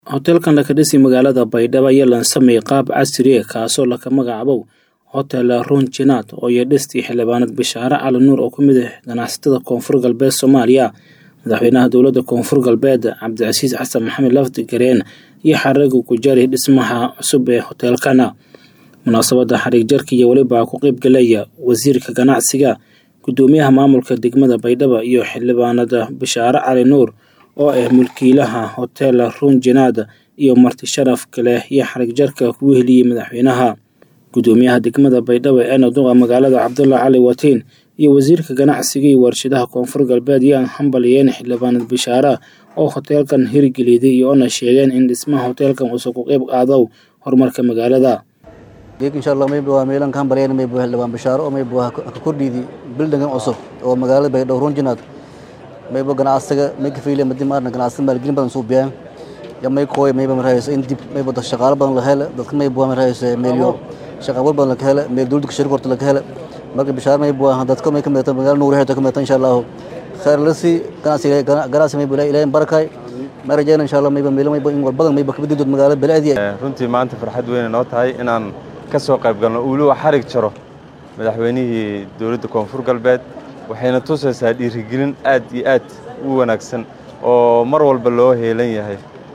hoteelkan la ka dhisay magaalada baydhabo ayaa lansameeyey qaab casri ah kaasoo laka magacaabo hotel runjinaad oo iyo dhistii xildhibaanad bishaare cali nuur oo ka mid ah ganacsatada koonfur galbeed soomaaliya madaxweynaha dowladda koonfur galbeed cabdicasiis xasan maxamed lafdi gareen iyo xariga ku jari dhismaha cusub ee hoteelkana munaasabadda xariig jarka iyo weliba ku qeybgalaya wasiirka ganacsiga guddoomiyaha maamulka degmada baydhabo iyo xildhibaanada bishaare cali nuur oo ah mulkiilaha hotel runjinaad iyo marti sharaf kale iyo xarig jarka kugu heliyey madaxweynaha guddoomiyaha degmada baydhabo ee naduqa magaalada cabdulla cali watiin iyo wasiirka ganacsiga iyo warshadaha koonfur galbeed yaan hambaliyeen xildhibaanad bishaare oo hoteelkan hirgeliyday iyoona sheegeen in dhismaha hoteelkan uusan ku qeyb qaado horumarka magaalada insha allah mayba waa meelan ka hambalyayn mayba xildhibaan bishaaro oo mayba waa ka kordhiidi bildingan cusub oo magaalada baydhabo runjinaad mayba ganacsiga may ka fiilay madi maarna ganacsiga maalgelin badan suu biyaan ya may kooy mayba marayso in dib mayba dad shaqaalo badan la hele dadka mayba waa marayso meelyo shaqa abuur badan laga hele meel dowladda shirka horta laga hele marka bishaar mayba waa dadka may ka midata magaala nuur heerta ka midata insha allahu khayr la sii ganacsiga ganacsi mayba ilaahay barakay ma rajayna insha allah mayba meelo mayba in walbadan mayba kabadii dood magaalada balaadi runtii maanta farxad weyn noo tahay inaan ka soo qayb galno uuluwa xarig jaro madaxweynihii dowladda koonfur galbeed waxayna tusaysaa dhiirigelin aad iyo aad u wanaagsan oo mar walba loo heelan yahay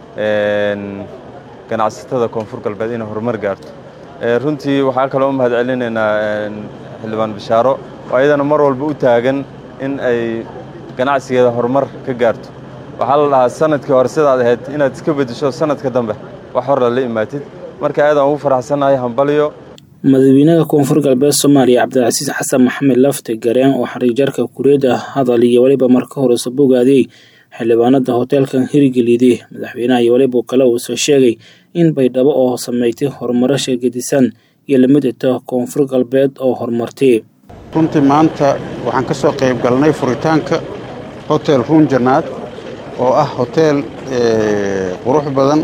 ganacsatada koonfur galbeed inay horumar gaarto runtii waxaan kaloo u mahad celinaynaa xildhibaan bishaaro oo ayadana mar walba u taagan in ay ganacsigeeda horumar ka gaarto waxaa la dhahaa sanadkii hore sidaad ahayd inaad iska beddesho sanadka dambe wax horla la imaatid marka aadaan ugu faraxsannahay hambaliyo madaxweynaha koonfur galbeed soomaaliya cabdilcasiis xasan maxamed lafti gareen oo xariigjarka kureeda hadal iyo weliba marka horeysa bogaadiyey xildhibaanada hoteelkan hirgeliyday madaxweynaha iyo weliba kale uusoo sheegay in baydhabo oo sameeytay horumaro sheegadisan iyo lamid ita koonfur galbeed oo horumartay runtii maanta waxaan ka soo qayb galnay furitaanka hotel runjanaad oo ah hoteel qurux badan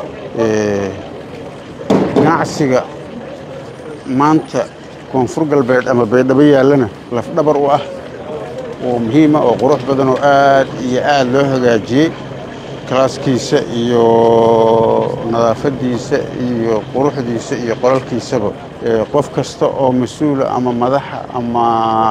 ganacsiga maanta koonfur galbeed ama baydhabo yaallana lafdhabar u ah oo muhiima oo qurux badan oo aad iyo aad loo hagaajiyey kalaaskiisa iyo nadaafaddiisa iyo quruxdiisa iyo qolalkiisaba qof kasta oo mas-uula ama madaxa ama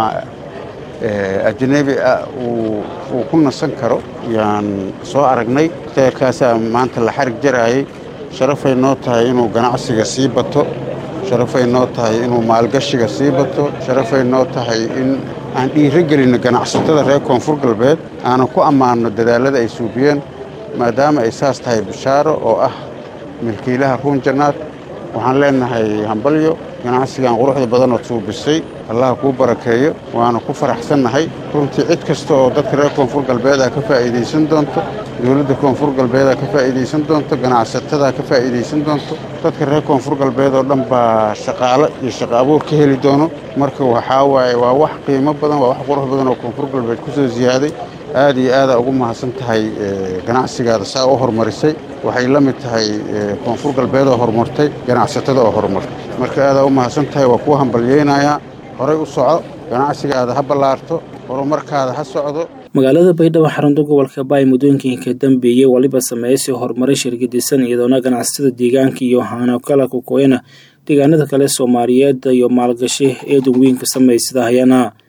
ajnebi ah uu ku nasan karo yaan soo aragnay hoteelkaasaa maanta la xarig jaraayay sharafay noo tahay inuu ganacsiga sii bato sharafay noo tahay inuu maalgashiga sii bato sharafay noo tahay in aan dhiiro gelinno ganacsatada reer koonfur galbeed aanan ku ammaanno dadaalada ay suubiyeen maadaama ay saas tahay bishaaro oo ah milkiilaha ruunjanaad waxaan leennahay hambalyo ganacsigan quruxda badanood suubisay allaha kuu barakeeyo waana ku faraxsannahay runtii cid kasta oo dadka reer koonfur galbeedaa ka faa'iidaysan doonto dowladda koonfur galbeedaa ka faa'iidaysan doonto ganacsatada ka faa'iidaysan doonto dadka reer koonfur galbeed oo dhan baa shaqaalo iyo shaqo abuur ka heli doono marka waxaa waaye waa wax qiimo badan waa wax qurux badan oo koonfur galbeed ku soo siyaaday aad iyo aadaa ugu mahadsan tahay ganacsigaada saa u horumarisay waxay la mid tahay koonfur galbeed oo horumartay ganacsatada oo horumartay marka aadaa u mahadsan tahay waa kuu hambalyeynayaa horay u soco ganacsigaada ha ballaarto horumarkaada ha socdo magaalada baydhabo xarunta gobolka baay muddooyinkii ka dambeeyey waliba sameeysay horumaray shirgadisan iyadoona ganacsatada deegaanka iyo haano kala kukooyana deegaanada kale soomaaliyeed iyo maalgashi eedan weyn ka samaysada hayana